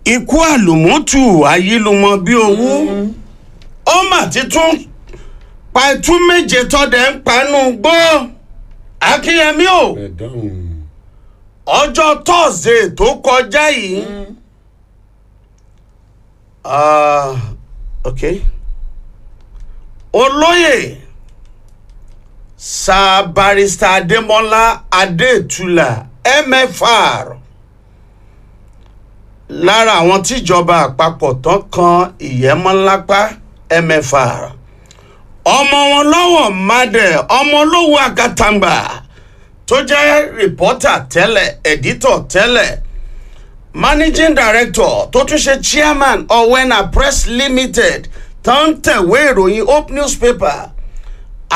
ikú àlùmọ́tù ayílùmọ́ bí owó ó mà ti tún pa itú méje tọ́dẹ̀ ń panú gbó akínyẹmí o ẹ dáhùn. ọjọ́ tọ́sídẹ̀ẹ́ tó kọjá yìí ah, ok olóyè sir barrister adémọlá adétúlà mfr lára àwọn tíjọba àpapọ̀ tán kan ìyẹ́mọ́lápá mfr ọmọ wọn lọ́wọ́ madẹ ọmọ olówó àgàtàǹgbà tó jẹ́ rìpọ́tà tẹ́lẹ̀ ẹ̀dítọ̀ tẹ́lẹ̀ managing director tó tún ṣe chairman ọ̀wẹ́nà press limited tó ń tẹ̀wé ìròyìn hope newspaper